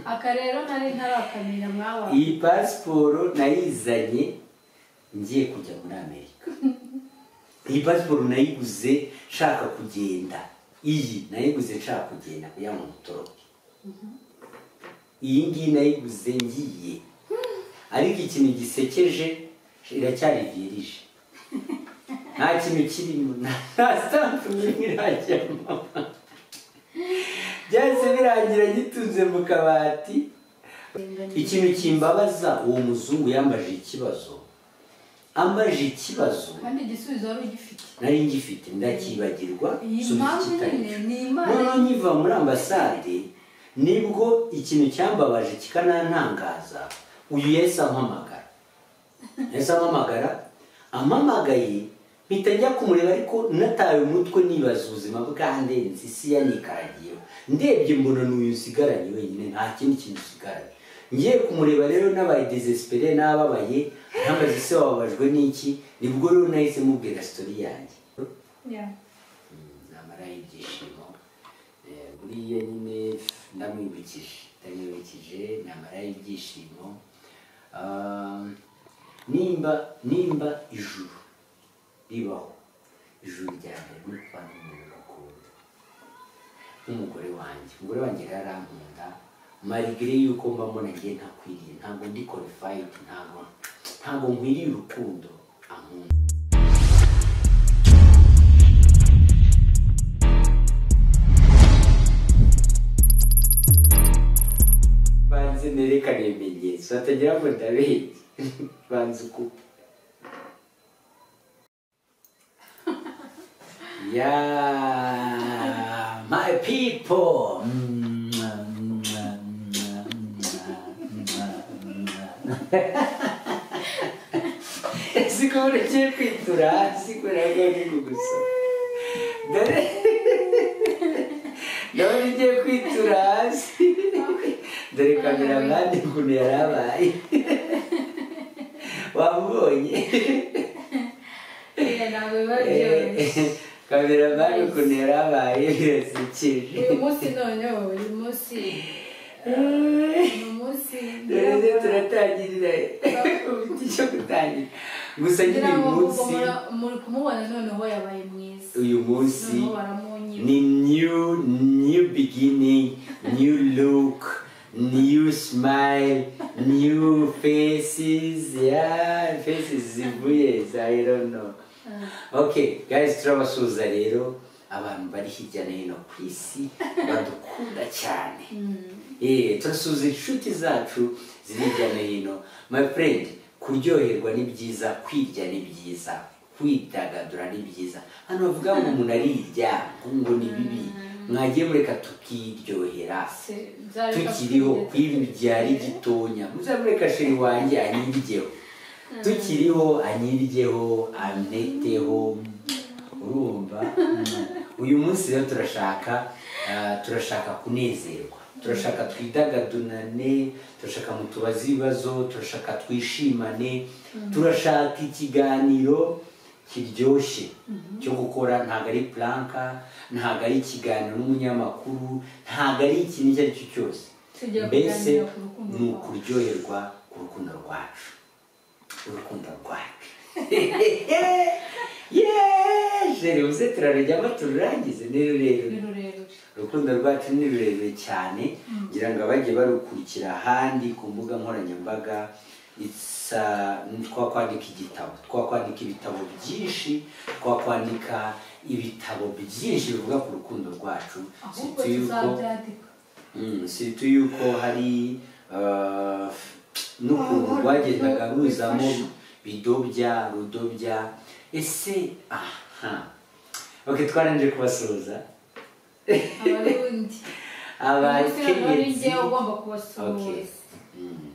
aka rero nari ntarakamenya mwaba iyi pasiporo nayizanye ngiye kujya muri amerika iyi pasiporo nayiguze nshaka kugenda iyi nayiguze nshaka kugenda kugira ngo mutoroke iyi ngiyi nayiguze ngiye ariko ikintu gisekeje iracyarivirije nta kintu kirimo nta sitampu n'imwe irajyamo byahise birangira gitunze mu kabati ikintu kimbabaza uwo muzungu yambaje ikibazo ambaje ikibazo kandi igisubizo wari ugifite nari ngifite ndakibagirwa iyi nsubiza mpamvu ikitari nyine cyo. ni imana noneho nkiva muri ambasade nibwo ikintu cyambabaje kikanantangaza uyu yahise ampamagara yahise ampamagara ampamagaye mpita njya kumureba ariko nataye umutwe nibaza ubuzima bwandenze isi yanikaragiyeho ndebye mbona n'uyu nsigaranye wenyine nta kindi kintu usigaranye ngiye kumureba rero n'abaye desesipere n'ababaye ntambaze ese wababajwe n'iki nibwo rero nahise mubwira sitori yanjye Yeah. namara ibyishimo Eh, buriya nyine ndamwibukije ndamwibukije namara ibyishimo Ah, nimba nimba ijuru ribaho ijuru rya mbere ni ukubana n'umuntu ukunda nk'umugore wanjye umugore wanjye rero arankunda marigire yuko mba mbona ngiye ntakwiriye ntabwo ndi qualified ntabwo ntabwo nkwiriye urukundo ankunda banze nerekane ibimenyetso hatagira ngo ndabeshye banze uku ya my people siko urekeye kwitura hasi kubera ko ari kugusoma dore ndabona ugiye kwitura hasi dore kamera mpande ukuntu yari abaye wamubonye Yeah, ntabwo biba byoroshye kamera mpande ukuntu yari abaye birasekeje uyu munsi noneho uyu munsi ni umunsi dore rero turatangirira ubuti cyo gutangira gusa nyine ngira uyu ngo munsi mura- muri kumubona noneho yabaye mwiza uyu munsi noneho baramunyima ni new new beginning new look new smile new faces yeah faces zivuye za- i don't know okay guys turabasuhuza rero abantu bari hirya no hino ku isi badukunda cyane eh turasuhuza inshuti zacu ziri hirya no hino my friend kuryoherwa ni byiza kwirya ni byiza kwidagadura ni byiza hano bavuga ngo umuntu arirya ngo ni bibi mwagiye mureka tukiryohera tukiriho kw'ibi byari gitonya muzamureka sheri wanjye anyiryeho tukiriho anyiryeho aneteho urumva uyu munsi rero turashaka ah, turashaka kunezerwa turashaka twidagadunane turashaka mutubaze ibibazo turashaka twishimane turashaka ikiganiro kiryoshye cyo gukora ntabwo ari puranka ntabwo ari ikiganiro n'umunyamakuru ntabwo ari ikintu icyo ari cyo cyose Tugiye mbese kuganira ku rukundo ni rwacu. ukuryoherwa ku rukundo rwacu urukundo rwacu yeee uze turarujyamo tururangize ni rurerure ni rurerure urukundo rwacu ni rurerure cyane ngira ngo abajye barukurikira ahandi ku mbuga nkoranyambaga isa twakwandika igitabo twakwandika ibitabo byinshi twakwandika ibitabo byinshi bivuga ku rukundo rwacu ahubwo Surtout tuzabyandika Mm, situ yuko hari uh, n'ukuntu rwagendaga ruzamo bidobya rudobya ese aha ok twarangije kubasuhuza abarundi uyu munsi noneho ni abakenyezi njyewe ugomba kubasuhuza Mm,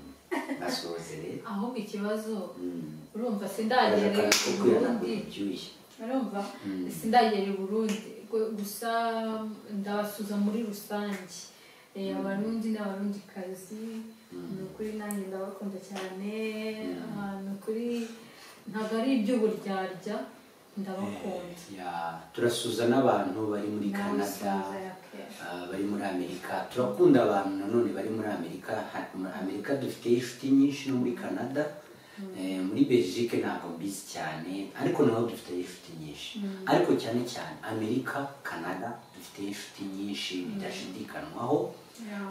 basuhuze rero ahubwo ikibazo Mm, urumva sindagerera bashaka i kukubwira ntabwo burundi biryoshye urumva Mm. sindagera i burundi gu- gusa ndabasuza muri rusange Eh, abarundi n'abarundikazi ni ukuri nanjye ndabakunda cyane Ah, ni ukuri ntabwo ari iby'uburyarya ndabakunda Ya, turasuhuza n'abantu bari muri Ndabasuhuza canada ya pe. ah, bari muri amerika turakunda abantu nanone bari muri amerika ha- muri amerika dufite inshuti nyinshi no muri canada Eh, muri belgique ntabwo mbizi cyane ariko naho dufite inshuti nyinshi ariko cyane cyane amerika canada dufite inshuti nyinshi bidashidikanywaho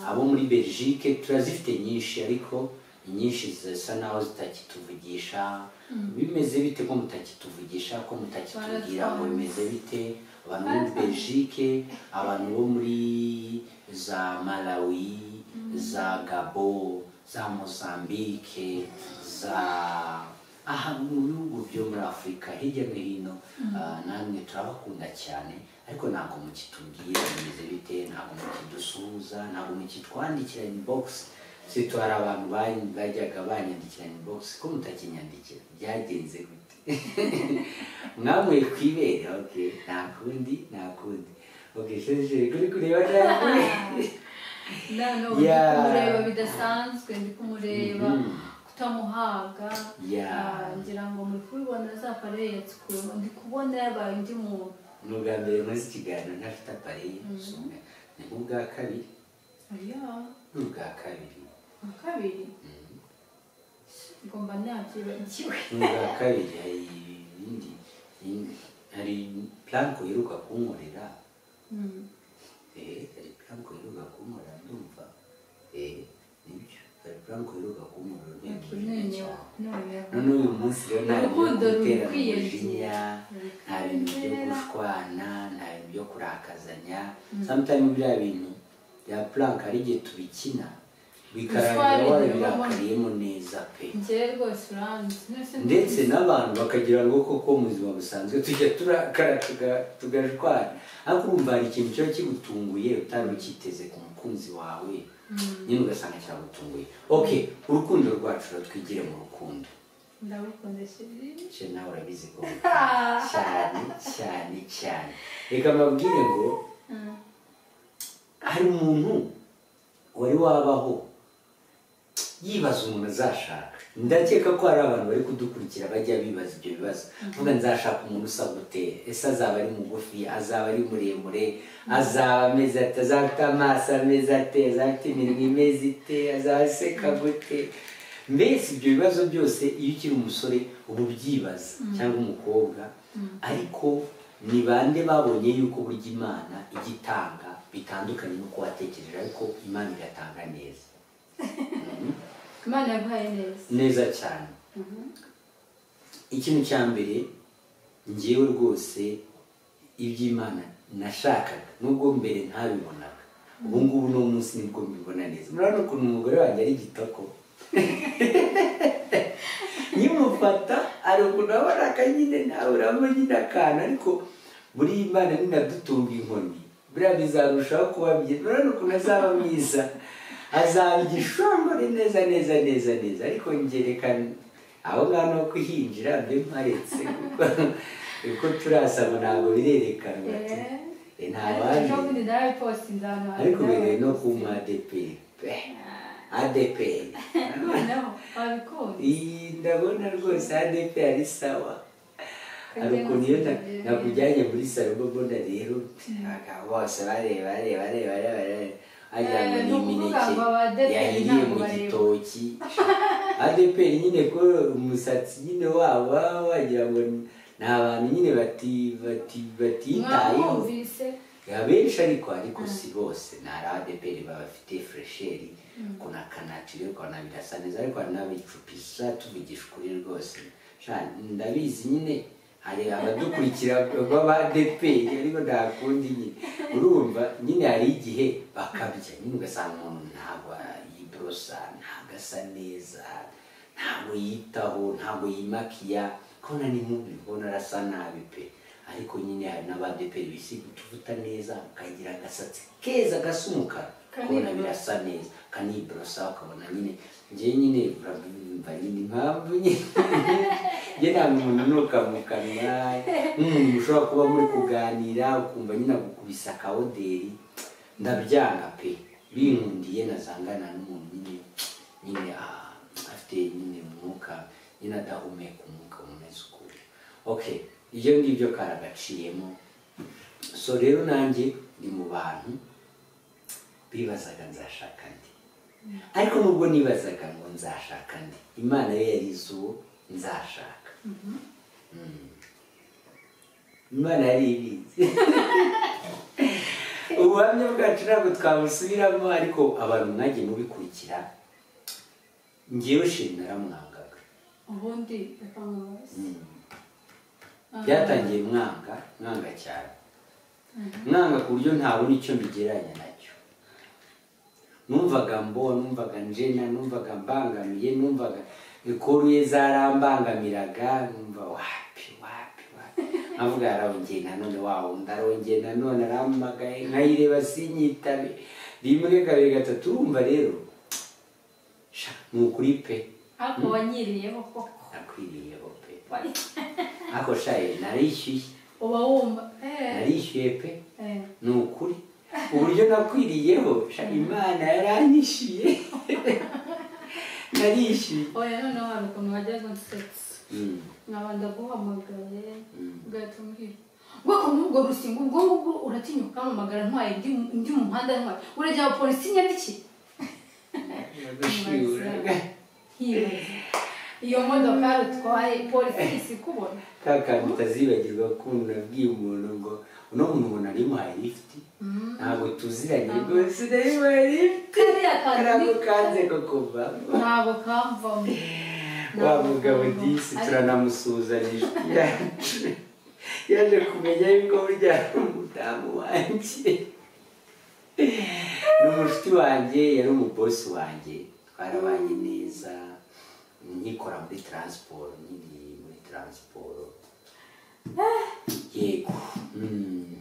abo muri belgique turazifite nyinshi ariko inyinshi zisa naho zitakituvugisha bimeze bite ko mutakituvugisha ko mutakitubwira ngo bimeze bite abantu bo muri belgique abantu bo muri za malawi za gabo za mozambique za aha mu bihugu byo muri afurika hirya no hino ah, namwe turabakunda cyane ariko ntabwo mukitubwira bimeze bite ntabwo mukidusuhuza ntabwo mukitwandikira inbox situ hari abantu baj- bajyaga banyandikira inbox ko mutakinyandikira byagenze gute mwamuye ku ibere okay nta kundi nta kundi okay sheje kuri kureba nawe Yeah. kumureba bidasanzwe ndi kumureba Mhm. kutamuhaga Yeah. Ah, ngira ngo muri kubibona za pare yatsukurwa ndi kubona yabaye undi muntu ni ubwa mbere nkoze ikiganiro ntafite apareye ni nk'ubwa kabiri oya ni ubwa kabiri nka kabiri ngomba nabyibagiwe ubwa kabiri hari ibindi ibindi- hari planko iheruka kunkorera Mm. eh hari planko iheruka kunkorera ndumva eh nibyo hari planko iheruka kunkorera nteko None- cyane none none uyu munsi rero nta bintu Urukundo byo gutera rukwiyongera. umujinya nta bintu byo Rukwiyongera. gushwana nta bintu byo kurakazanya sometimes biriya bintu bya plank hari igihe tubikina bikarangira Gushwana warabirakayemo neza pe njyewe rwose uranzi None se ndetse n'abantu bakagira ngo koko mu buzima busanzwe tujya turakara tuga- tugashwana ariko urumva hari ikintu kiba kigutunguye utari ukiteze ku mukunzi wawe nyine ugasanga kiragutunguye ok urukundo rwacu rutwigire mu rukundo ndagukunda shiri cyo nawe urabizi ko cyane cyane cyane reka mbabwire ngo hari umuntu wari wabaho yibaza umuntu azashaka ndakeka ko hari abantu bari kudukurikira bajya bibaza ibyo bibazo mvuga nzashaka umuntu usa gute ese azaba ari mugufi azaba ari muremure azaba ameze ate azaba afite amaso ameze ate azaba afite iminwa imeze ite azaba aseka gute mbese ibyo bibazo byose iyo ukiri umusore uba ubyibaza cyangwa umukobwa ariko ni bande babonye yuko burya imana ijya itanga bitandukanye n'uko watekereje ariko imana igatanga neza imana yaguhaye neza neza cyane ikintu cya mbere ngewe rwose iby'imana nashakaga nubwo mbere ntabibonaga ubu ngubu uno munsi nibwo mbibona neza murabona ukuntu umugore wanjye ari igitoko nkimufata hari ukuntu abona akanyine nawe urabona nyine akantu ariko buriya imana ninadutunga inkoni buriya bizarushaho kuba byiza urabona ukuntu azaba mwiza azaba igishongore neza neza neza neza ariko ngerekana aho ngaho no kuhinjira mbe mparetse kuko kuko turasaba ntabwo birerekana bati "Eh, nta ariko waje ubundi ndarabipostinze ahantu ariko hari biri no nawe. ku mu adeperi pe adeperi Naho, wabikunda iyi ndabona rwose adeperi ari sawa hari Kandi ukuntu iyo nkuzi ibyo nakujyanye muri salo mbona rero abagabo bose bareba bareba bareba bareba bareba wagira ngo Eh, ni ni ukuvuga ngo aba ADPR imineke yahiriye ntabwo mu bareba. gitoki adeperi nyine ko umusatsi nyine wabo baba wagira ngo ni- ni abantu nyine bati- bati- batitayeho mwamwumvise abenshi ariko ariko si bose ntari adeperi baba bafite furesheri kuna kanatire ukabona birasa neza ariko hari n'abicupisha tuvugisha ukuri rwose Sha, ndabizi nyine hari abadukurikira b'abadeperi ariko nta kundi nyine urumva nyine hari igihe bakabya nyine ugasanga umuntu ntabwo yiborosa ntabwo asa neza ntabwo yitaho ntabwo yimakiya kona ni mubi ubona arasa nabi pe ariko nyine hari n'abadeperi bisiga utuvuta neza bakagira agasatsi keza gasa umukara ukabona Kaniborosa. birasa neza kaniborosa ukabona nyine njyewe nyine urabimva nyine impamvu nyine njye ntabwo umuntu nuka mu kanwa nk'umuntu ushobora kuba muri kuganira ukumva nyine agukubise akawoderi ndabyanga pe binkundiye nazangana n'umuntu nyine nyine ah, afite nyine umwuka nyine adahumeka umwuka umeze ukuntu okay ibyo ngibyo karagaciyemo so rero nanjye ndi mu bantu bibazaga nzashaka ndi ariko nubwo nibazaga ngo nzashaka ndi imana yo yarize uwo nzashaka Mm. imana yari ibizi ubuhamya bwacu ntabwo twabusubiramo ariko abantu mwagiye mubikurikira ngewe sheri naramwangaga ubundi reka mubaze Mm. byatangiye mwanga mwanga cyane mwanga ku buryo ntabona icyo mbigereranya nacyo numvaga mbona numvaga njena numvaga mbangamiye numvaga ikoruye zarambangamiraga numva wapi wapi wapi nkavuga yarongeye nanone wawo ndarongeye nanone arampamagaye nkayireba sinyitabe rimwe kabiri gatatu urumva rero sha ni ukuri pe ariko wanyiriyeho koko nakwiriyeho pe ariko sha narishyuye uba wumva eh, narishyuye pe eh. ni ukuri uburyo nakwiriyeho sha imana yaranyishyuye narishyuye oya noneho hari ukuntu wajyaga unsetsa Mm, nkaba ndaguhamagaye mm. ugahita umbwira ubwoko n'ubwo rusingo ubwo ngubwo uratinyuka umpamagara ntwaye ndi mu- ndi mu muhanda ntwaye urajya polisi nyabiki Gushiura. hibaza iyo modoka rutwaye polisi isi kubona ka kantu utazibagirwa ukuntu nabwiye umuntu ngo uno muntu umuntu ari muhaye lifuti ntabwo tuziranye rwose nayo muhaye lifuti kariya ntabwo kantu kanze ko kuva ntabwo kamvamo wa mugabo disi turanamusuhuzanyije yacu yaje kumenya yuko burya ari umudamu wanjye ni umushuti wanjye yari umubosi wanjye twarabanye neza nkikora muri taransiporo nkiri muri taransiporo yego mm.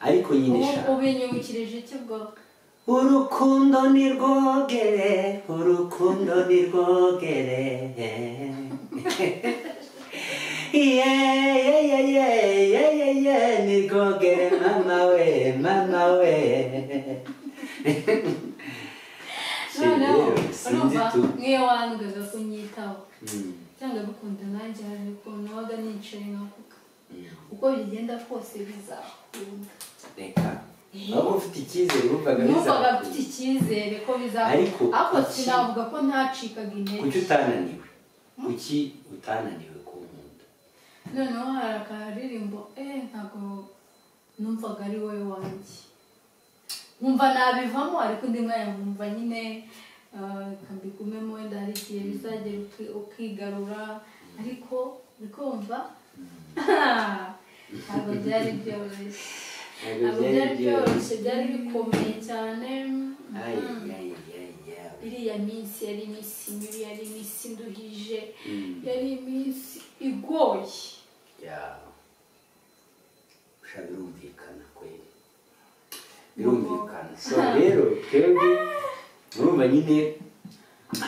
ariko nyine ubu shaka ubinyibukirije iki bwo urukundo ni rwogere urukundo ni rwogere ye ye ye ye ye ye ye ni rwogere mama we mama we noneho Rero, sinzi urumva tu nk'iyo wangaga kunyitaho Mm, cyangwa bikunda nanjye hari ukuntu wabaga nicaye nkavuga mm. uko bigenda kose bizakunda reka waba ufite icyizere wumvaga numvaga bizakunda. mfite icyizere ko Ariko bizakunda ariko iki- sinavuga ko ntacikaga intege kuki utananiwe kuki utananiwe ku nkunda noneho hari akaririmbo eee ntabwo numvaga ari wowe wanjye nkumva nabivamo ariko undi mwanya nkumva nyine ah, reka mbigumemo wenda hari igihe bizagera uki- ukigarura ariko bikumva ntabwo byari byoroshye Ntabwo ntabwo byari byari byoroshye byoroshye byari bikomeye cyane Ay, Mm. ay, ay, ay. iriya minsi yari iminsi mibi yari iminsi nduhije Mm. yari iminsi igoye ya sha birumvikana kweli birumvikana so rero twebwe urumva nyine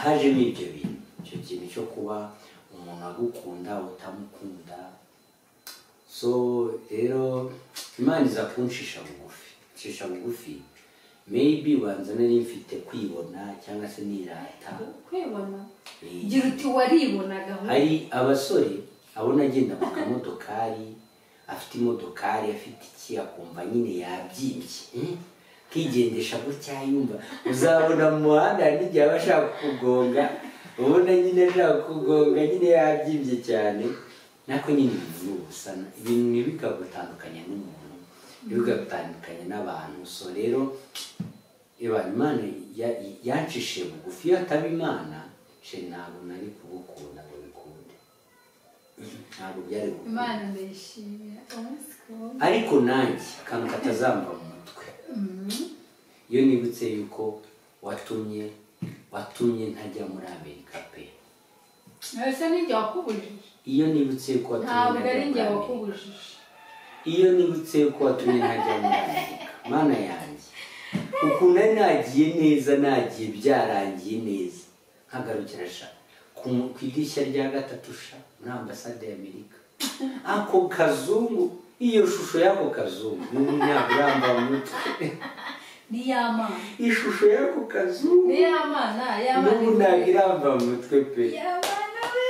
hajemo ibyo bintu icyo kintu cyo kuba umuntu agukunda utamukunda so rero imana iza kunshisha bugufi nshisha bugufi maybe ubanza nari mfite kwibona cyangwa se nirata kwibona Eh, gira uti waribonaga we hari abasore abona agenda ku kamodokari afite imodokari afite iki akumva nyine yabyimbye eh? kigendesha gutya yumva uzabona mu muhanda hari n'igihe aba ashaka kugonga ubona nyine ashaka kugonga nyine yabyimbye cyane nako nyine ibintu ni ubusana ibintu ntibikagutandukanya n'umuntu ntibikagutandukanya n'abantu so rero Eba, imana ya- yancishije bugufi iyo ataba imana she ntabwo nari kugukunda ngo bikunde ntabwo byari gukunda imana ndayishimira umunsi ku wundi ariko nanjye akantu katazamba mu mutwe Mhm. iyo nibutse yuko watumye watumye ntajya muri amerika pe ese ni njye wakubujije iyo nibutse yuko watumye ntabwo ntajya ari muri njye amerika wakubujije iyo nibutse yuko watumye ntajya muri amerika mana yanjye ukuntu nari nagiye neza nagiye byarangiye neza nkagarukira sha ku mu- ku idirishya rya gatatu sha muri ambasade y'amerika ako kazungu iyo shusho y'ako kazungu n'ubu ntabwo iramba mu mutwe ni y'amana ishusho y'ako kazungu ni y'amana y'amana n'ubu ntabwo iramba mu mutwe pe y'amana we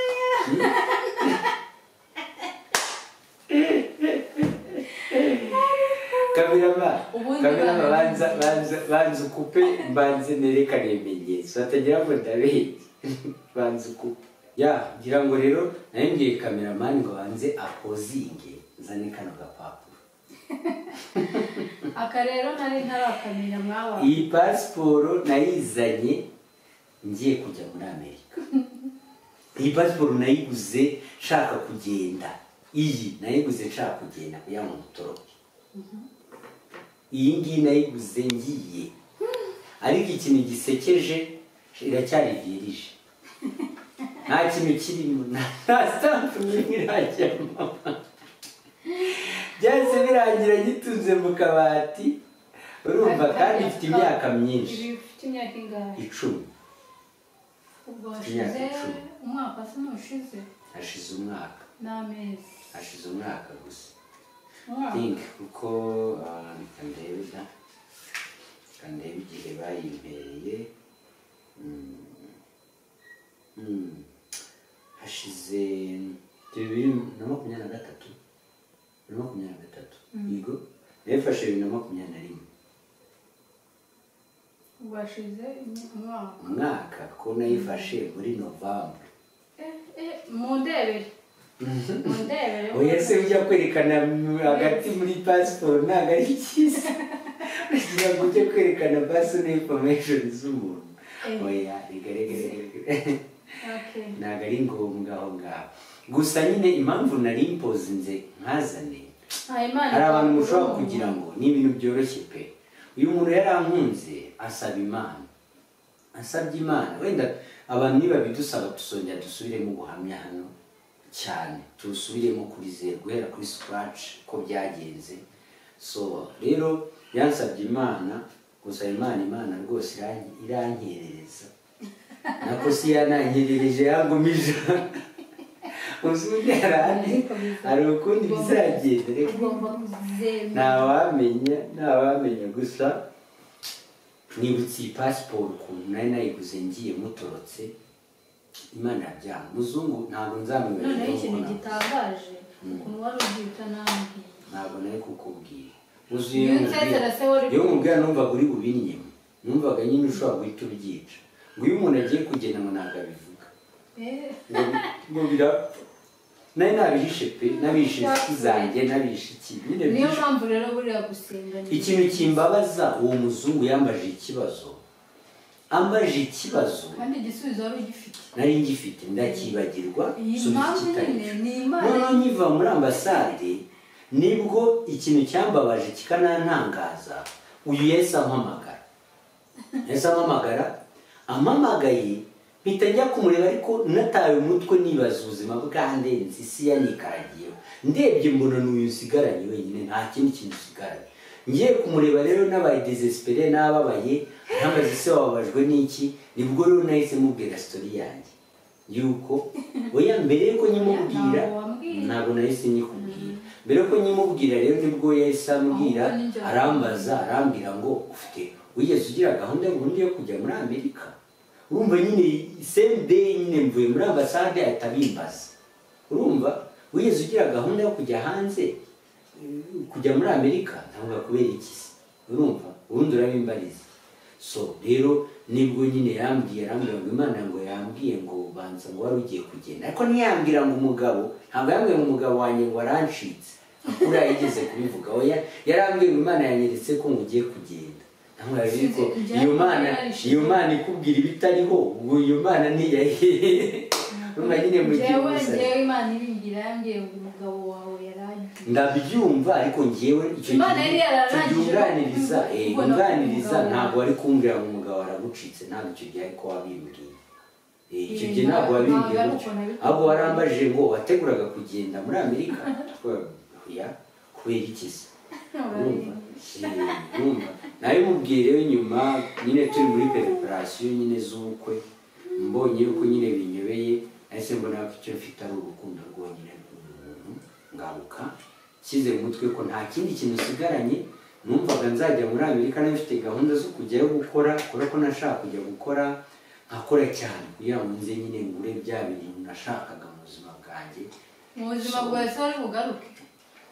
kamirama ubundi kamera barabizi. banza banza banza ukupe mbanze nerekane ibimenyetso hatagira ngo ndabeshye banza ukupe ya ngira ngo rero nayo ngiye kameramani ngo banze apozinge nzane kano gapapuro aka rero nari ntarakamenya mwaba iyi pasiporo nayizanye ngiye kujya muri amerika iyi pasiporo nayiguze nshaka kugenda iyi nayiguze nshaka kugenda kugira ngo mutoroke iyi ngiyi nayiguze ngiye ariko ikintu gisekeje iracyari virije nta kintu kirimo nta sitampu n'imwe irajyamo byahise birangira gitunze mu kabati urumva kandi ifite imyaka myinshi ibi ufite imyaka ingahe icumi ubwo imyaka hashize icumi. umwaka se ntushize hashize umwaka n'amezi hashize umwaka gusa umwaka think kuko ah, reka ndebe da reka ndebe igihe bayimpereye Mm. Mm. hashize bibiri na makumyabiri na gatatu bibiri na makumyabiri na gatatu yego nayifashe bibiri na makumyabiri na rimwe ubwo hashize imyaka- umwaka umwaka ko nayifashe muri novambure eh eh mundebere mundebere oya se ujya kwerekana mu- hagati muri pasiporo ntabwo ari cyiza kugira ngo ujye kwerekana personal information z'umuntu Eh. oya rigaregaregare okay ntabwo ari ngombwa aho ngaho gusa nyine impamvu nari impozinze nkazane ntayimana hari abantu mushobora kugira ngo ni ibintu byoroshye pe uyu muntu yarankunze asaba imana asabye imana wenda abantu nibabidusaba dusongera dusubiremo ubuhamya hano cyane tusubiremo kuri zeru guhera kuri scratch ko byagenze so rero yansabye imana gusa imana imana rwose iran- irankerereza nako si yanankerereje yangumije uzi undi arahari hari ukundi bizagenda reka ugomba kuzemera ntawamenya ntawamenya gusa nibutse iyi pasiporo ukuntu nari nayiguze ngiye mutorotse imana yabyanga muzungu ntabwo nzamwibagirwa noneho ikintu ntabwo- gitangaje ukuntu wari ubyita nambwiye ntabwo nari kukubwira Iyo uzuye unsezera se wari iyo nkubwira numvaga uri bubinyemo numvaga nyine ushobora guhita ubyica ngo iyo umuntu agiye kugenda ngo ntabwo abivuga eh Ngo- ngo birapfa nari nabihishe pe nabihishe inshuti zanjye nabihishe iki nyine niyo byishe mpamvu rero buriya gusenga ni ikintu kimbabaza uwo muzungu yambaje ikibazo ambaje ikibazo kandi igisubizo wari ugifite nari ngifite ndakibagirwa iyi nsubiza mpamvu ikitari nyine cyo. ni imana noneho nkiva muri ambasade nibwo ikintu cyambabaje kikanantangaza uyu yesu ampamagara yesu ampamagara ampamagaye mpita njya kumureba ariko nataye umutwe nibaza ubuzima bwandenze isi yanikaragiyeho ndebye mbona n'uyu usigaranye wenyine nta kindi kintu usigaranye ngiye kumureba rero n'abaye desesipere n'ababaye ntambaze ese wababajwe n'iki nibwo rero nahise mubwira sitori yanjye yuko oya mbere yuko nyimubwira Ntabwo wambwiye. ntabwo nahise nyikubwira mbere yuko nyimubwira rero nibwo yahise ambwira Ahubwo ninjye arambaza arambwira ngo ufite wigeze ugira gahunda burundu yo kujya muri amerika urumva nyine same day nyine mvuye muri ambasade ahita abimbaza urumva wigeze ugira gahunda yo kujya hanze Eh, kujya muri amerika ntabwo kubera iki se urumva ubundi urabimbariza so rero nibwo nyine yambwiye arambwira ngo imana ngo yambwiye ngo banza ngo wari ugiye kugenda ariko ntiyambwira ngo umugabo ntabwo yambwiye ngo umugabo wanjye ngo arancitse kuriya yigeze kubivuga oya yarambwiye ngo imana yanyeretse ko ngo ugiye kugenda ntabwo yabizi ko iyo mana iyo mana ikubwira ibitariho ubwo iyo mana ntiyahiye urumva nyine mu gihe njyewe umusatsi- njyewe imana ibingira yambwiye ngo umugabo wawe yarangiye ndabyumva ariko ngewe icyo Imana yari gihe yararangije tubyunganiriza kumbwira eh, kubona yunganiriza umugabo. ntabwo wari kumbwira ngo umugabo aragucitse ntabwo icyo gihe ariko wabimbwiye Eh, icyo Eh, gihe ntabwo nta- wabimbwiye ntabwo ari gutyo uko nabikubwiye. ahubwo warambajije ngo wateguraga kugenda muri amerika ya kubera iki se urumva Eh, urumva nabimubwiye rero nyuma nyine turi muri pereperasiyo nyine z'ubukwe mbonye yuko nyine binyobeye nahise mbona ko icyo mfite ari urukundo rwonyine rw'umuntu ngaruka nshyize mu mutwe ko nta kindi kintu usigaranye numvaga nzajya muri amerika nari mfite gahunda zo kujyayo gukora kubera ko nashaka kujya gukora nkakora cyane kugira ngo nze nyine ngure bya bintu nashakaga mu buzima bwanjye mu buzima bwawe se wari bugaruke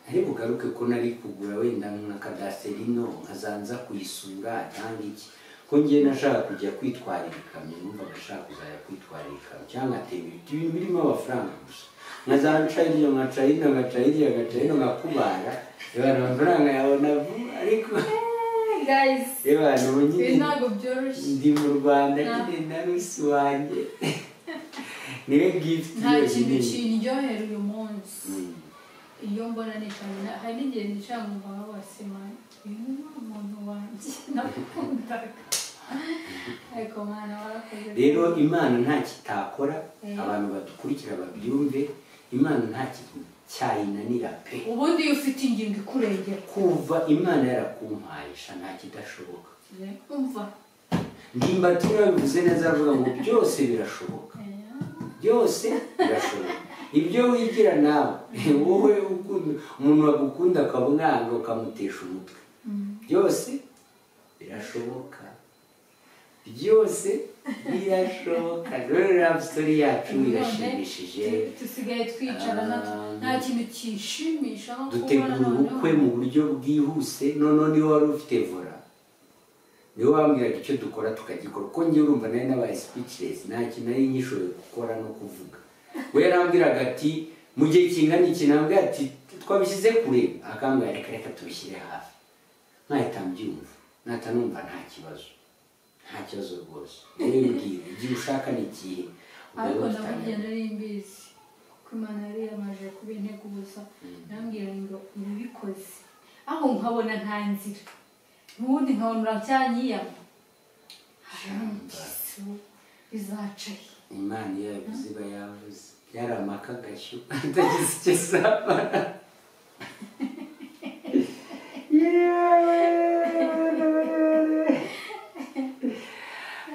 ariko ugaruke ko nari kugura wenda nka kadaserino nkazanza kuyisura cyangwa iki ko ngewe nashaka kujya kwitwarira ikamyo numvaga ashaka kuzajya kwitwarira ikamyo cyangwa nkatema ibiti ibintu birimo amafaranga gusa nkazaca ino nkaca ino nkaca iriya nkaca ino nkakubara ibara amafaranga yabona vuba ariko guys ibara ubu ibi nyine ntabwo byoroshye ndi mu rwanda Nta- nyine na rusi wanjye niwe gifuti nta kintu yonyine kindyohera uyu munsi Mm. iyo mbona nicaye na- hari n'igihe nicara mu mbaga bose mani uyu ni wa muntu wanjye nakundaga ariko mwana warakoze rero imana nta kitakora Eh. abantu badukurikira babyumve imana nta kintu cyayinanira pe ubundi iyo ufite ingingo ikurengera kuva imana yarakumparisha nta kidashoboka Eh, umva ndimbati yabivuze neza aravuga ngo byose birashoboka Eh, byose birashoboka ibyo wigira nawe wowe ukunda umuntu wagukunda ukamwanga ukamutesha umutwe mm. byose birashoboka byose birashoboka rero rapusori yacu irashimishije None, dusigaye twicara Ah. nta- nta kintu kishimisha nko kubona dutegura ubukwe mu buryo bwihuse noneho niwe wari ufite vola niwe wambwiraga icyo dukora tukagikora kuko njye urumva nari nabaye speechless nta kintu nari nkishoboye gukora no kuvuga we yarambwiraga ati mu gihe kingana iki nambwira ati twabishyize kure akambwira reka reka tubishyire hafi nkahita mbyumva nahita numva nta kibazo nta kibazo rwose rero mbwira igihe ushaka ni igihe ariko Ubwo ndamubwiye dutangire. nari mbizi ko imana yari yamaze kuba intego gusa nambwira ngo nabikoze aho nkabona nta nzira n'ubundi nkabona uracyanyiyama bizaca he? imana iyo yabivuze iba yavuze byari amaka agashyo atagize icyo asaba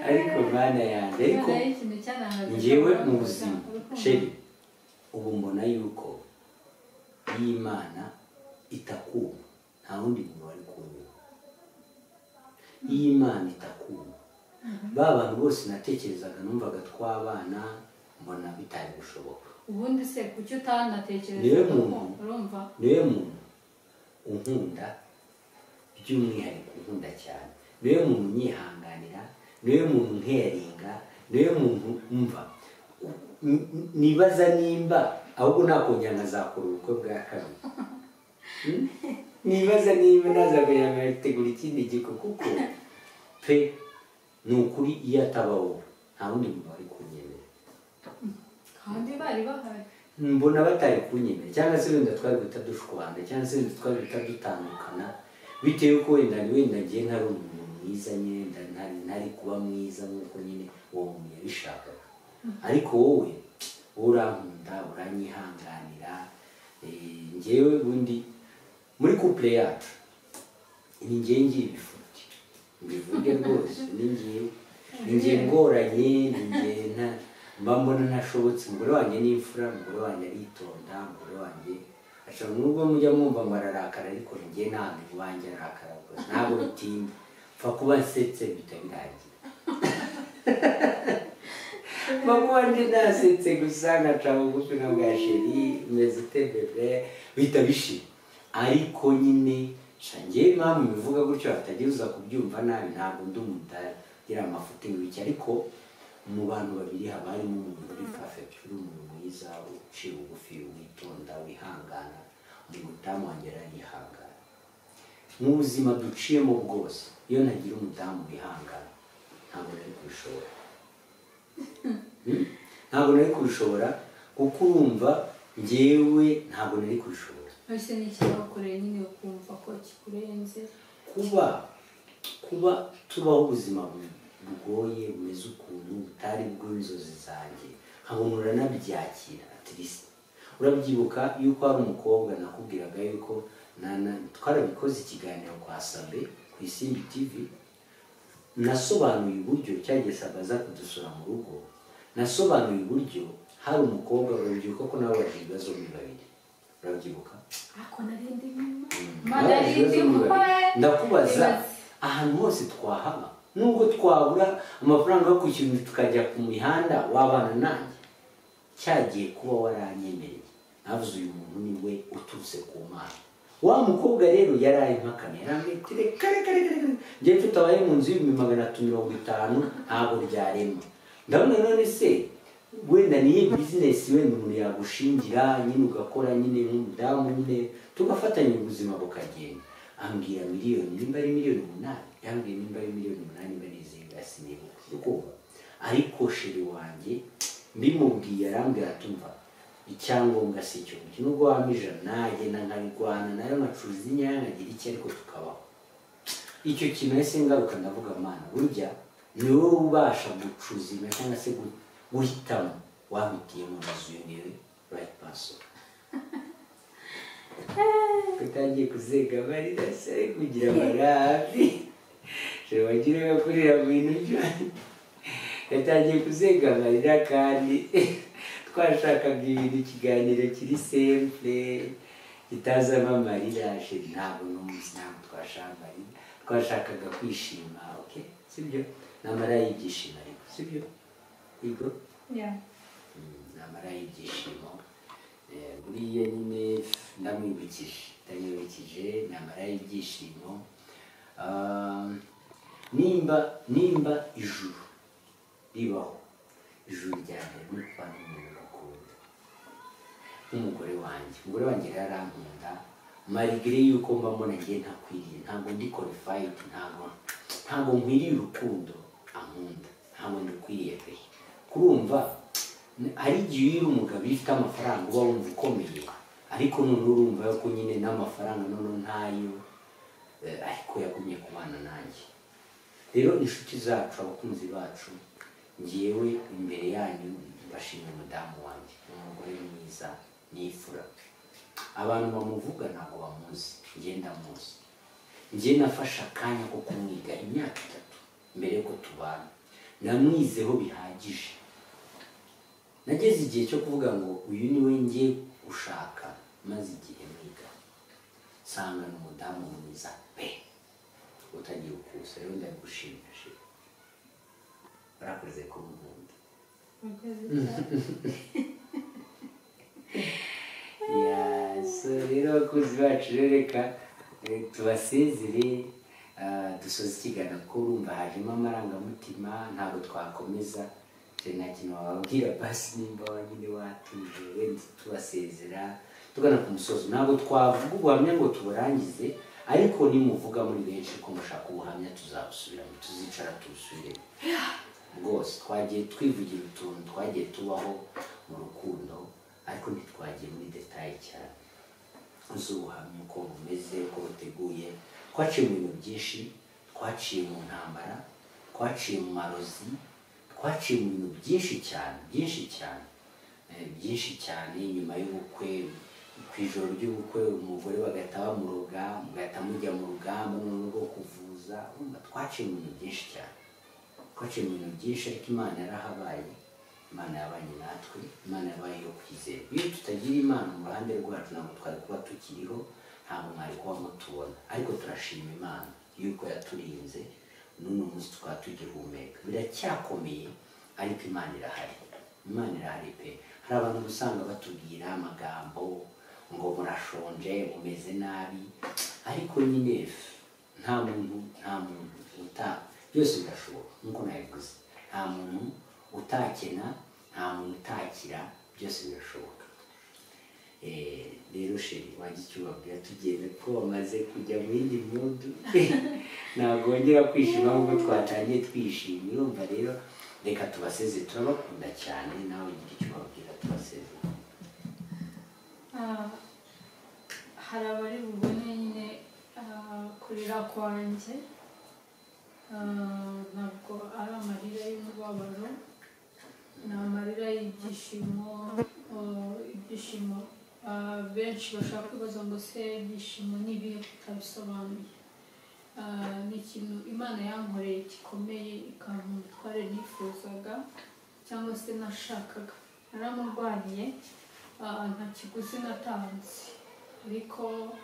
ariko mana yanjye ariko Imana y'ikintu cyanahaze ngewe cyangwa mu buzima urukundo. sheri ubu mbona yuko iyo imana itakumva nta wundi muntu wari kumva iyo imana itakumva ba bantu bose natekerezaga numvaga twabana mbona bitari gushoboka ubundi se kuki utanatekereza Yewe muntu. urumva niwe muntu unkunda by'umwihariko unkunda cyane niwe muntu unyihanganira niwe muntu nkeringa niwe muntu umva N- n- nibaza nimba ahubwo nakongera nkazakora ubukwe bwa kabiri Hmm? nibaza nimba nazakongera nkategura ikindi giko kuko pe ni ukuri iyo ataba wowe nta wundi muntu wari kunyemera kandi bari bahari mbona batari kunyemera cyangwa se wenda twari guhita dushwana cyangwa se wenda twari guhita dutandukana bitewe ko wenda wenda ngiye ntari umuntu mwiza nyine wenda ntari ntari kuba mwiza nk'uko nyine uwo muntu yabishakaga ariko wowe wowe urankunda uranyihanganira eh, njyewe ubundi muri couple yacu ni njyewe ngira ibifuti mbivuge rwose ni njyewe ni njyewe ngoranye ni njyewe nta mba mbona ntashobotse umugore wanjye ni imfura umugore wanjye aritonda umugore wanjye ashobora nubwo mujya mwumva ngo ararakara ariko ni njyewe ntabwo iwanjye arakara rwose ntabwo bitinda mfa kuba nsetse bihita birangira mama wanjye nasetse gusa nkaca bugufi nka bwa sheri meze ute bebe bihita bishira ariko nyine sha njyewe impamvu mbivuga gutyo hatagira uza kubyumva nabi ntabwo ndi umuntu utagira amafuti w'iki ariko mu bantu babiri haba harimo umuntu uri perfect uri umuntu mwiza uciye bugufi witonda wihangana umuntu umudamu wanjye arayihangana mu buzima duciyemo bwose iyo ntagira umudamu wihangana ntabwo nari kubishobora Hmm? ntabwo nari kubishobora kuko urumva njyewe ntabwo nari kubishobora ese ni ikibakoreye nyine ukumva ko kikurenze kuba kuba tubaho ubuzima bu- bugoye bumeze ukuntu butari bw'inzozi zanjye nkabona uranabyakira at least urabyibuka yuko hari umukobwa nakubwiraga yuko na- na- twarabikoze ikiganiro kwa sabe ku isimbi tv nasobanuye uburyo cyagiye sabe aza kudusura mu rugo nasobanuye uburyo hari umukobwa urabyibuka ko nawe wagira ibibazo muri babiri urabyibuka ako narindi nyuma Nawe mana yarindi ibibazo mwe bibaye. ndakubaza Ibibazo. ahantu hose twahaba nubwo twabura amafaranga yo kwishyura tukajya ku mihanda wabana nanjye cyagiye kuba waranyemereye navuze uyu muntu ni we uturutse ku mana wa mukobwa rero yari ari mpakana yarambwira ati reka reka reka reka njyewe tutabaye mu nzu y'ibihumbi magana atatu mirongo itanu ntabwo byarema ndabona none se wenda niyo bizinesi wenda umuntu yagushingira nyine ugakora nyine nk'umudamu nyine tugafatanya ubuzima bukagenda ambwira miliyoni nimba ari miliyoni umunani yambwiye nimba ari miliyoni umunani mba nizihiwe sinibuka ukumva ariko sheri wanjye mbimubwiye arambwira atumva icyangombwa si cyo kuki nubwo wampa ijana nagenda nkarigwana nayo nkacuruza inyanya nkagira iki ariko tukabaho icyo kintu ese ngaruka ndavuga mana burya ni wowe ubasha gucuzima cyangwa se gu- guhitamo wahitiyemo nazuyemewe rayiti paso utangiye kuzega amarira se ari kugira amarabi shobora wagira ngo kurira mu bintu byose yatangiye kuzega amarira kandi twashakaga ibintu ikiganiro kiri sempure kitazamo amarira sheri ntabwo n'umunsi ntabwo twashambaye twashakaga kwishima oke sibyo n'amara y'ibyishimo ariko sibyo yego Yeah. namara y'ibyishimo Eh, buriya nyine ndamwibukije ndamwibukije namara y'ibyishimo Ah, nimba nimba ijuru ribaho ijuru rya mbere ni ukuba n'umuntu bakunda nk'umugore wanjye umugore wanjye rero arankunda marigire yuko mba mbona ngiye ntakwiriye ntabwo ndi qualified ntabwo ntabwo nkwiriye urukundo ankunda ntabwo ndukwiriye pe kurumva hari igihe iyo uri umugabo iyo ufite amafaranga uba wumva ukomeye ariko noneho urumva yuko nyine n'amafaranga noneho ntayo eh, ariko yagumye kubana nanjye rero inshuti zacu abakunzi bacu ngewe imbere yanyu mbashimira umudamu wanjye ni umugore mwiza nifura abantu bamuvuga ntabwo bamuzi ngenda muzi njye nafashe akanya ko kumwiga imyaka itatu mbere yuko tubana namwizeho bihagije nageze igihe cyo kuvuga ngo uyu ni we ngiye gushaka maze igihe mwiga nsanga ni umudamu mwiza pe utagiye ukusa rero ndagushimije barakoze ku nkunda Ya, so rero abakunzi bacu rero reka eh, tubasezere ah, dusoze ikiganiro kuko urumva hajemo amarangamutima ntabwo twakomeza Je, nta kintu wababwira basi nimba wanyine watuje wenda tubasezera tugana ku musozi ntabwo twavuga ubuhamya ngo tuburangize ariko nimuvuga muri benshi ko mushaka ubuhamya tuzabusubiramo tuzicara tubusubiremo rwose twagiye twivugira utuntu twagiye tubaho mu rukundo ariko ntitwagiye muri detaye cyane z'ubuhamya uko bumeze uko buteguye twaciye mu bintu byinshi twaciye mu ntambara twaciye mu marozi twaciye mu bintu byinshi cyane byinshi cyane Eh, byinshi cyane nyuma y'ubukwe ku ijoro ry'ubukwe umugore bagahita bamuroga mugahita mujya mu rugamba noneho rwo kuvuza urumva twaciye mu bintu byinshi cyane twaciye mu bintu byinshi ariko imana yarahabaye imana yabanye natwe imana yabaye iyo kwizerwa iyo tutagira imana mu ruhande rwacu ntabwo twari kuba tukiriho ntabwo mwari kuba mutubona ariko turashima imana yuko yaturinze n'uno munsi tukaba tugihumeka biracyakomeye ariko imana irahari imana irahari pe hari abantu uba usanga batubwira amagambo ngo murashonje mumeze nabi ariko nyine nta muntu nta muntu uta byose birashoboka nk'uko nabivuze nta muntu utakena nta muntu utakira byose birashoboka Eh, rero sheri wanjye icyo ubabwira tugenda ko bamaze kujya mu yindi mudu ntabwo wongera kwishima nk'uko twatangiye twishimye urumva rero reka tubaseze turabakunda cyane nawe ugira icyo ubabwira tubaseze Ah, hari abari bubone nyine ah, kurira kwanjye Ah, ntabwo ari amarira y'umubabaro ni amarira y'ibyishimo oh, ibyishimo Ah, benshi bashaka kubaza ngo se ibyishimo ni ibihe tutabisobanuye Ah, ni ikintu imana yankoreye gikomeye ikampa umutware nifuzaga cyangwa se nashakaga naramurwaniye Ah, nta kiguzi natanze ariko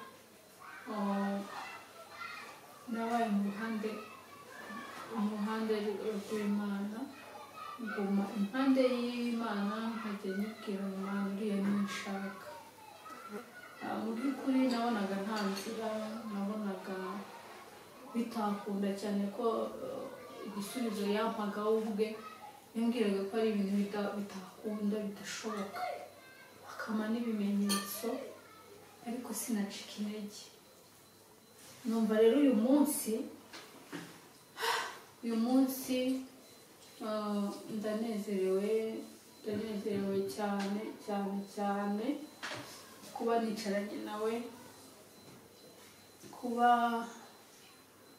ah, nabaye mu ruhande mu ruhande rw'imana nguma impande y'imana nkajya nyibwira ngo imana uriya nishaka Ah, mu by'ukuri nabonaga nta nzira nabonaga bitakunda cyane ko eh, igisubizo yampaga we ubwe yambwiraga ko ari ibintu bita- bitakunda bidashoboka akama n'ibimenyetso ariko sinacika intege numva rero uyu munsi uyu munsi ah, ndanezerewe ndanezerewe cyane cyane cyane kuba nicaranye nawe kuba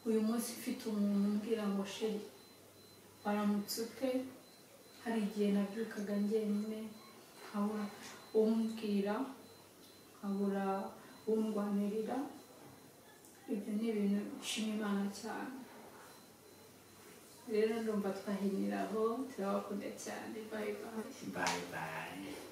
uyu munsi mfite umuntu umbwira ngo sheri waramutse ute hari igihe nabyukaga njyenyine nkabura umbwira nkabura undwanirira ibyo ni ibintu nshima imana cyane rero ndumva twahiniraho turabakunda cyane bayi bayi Bye bye.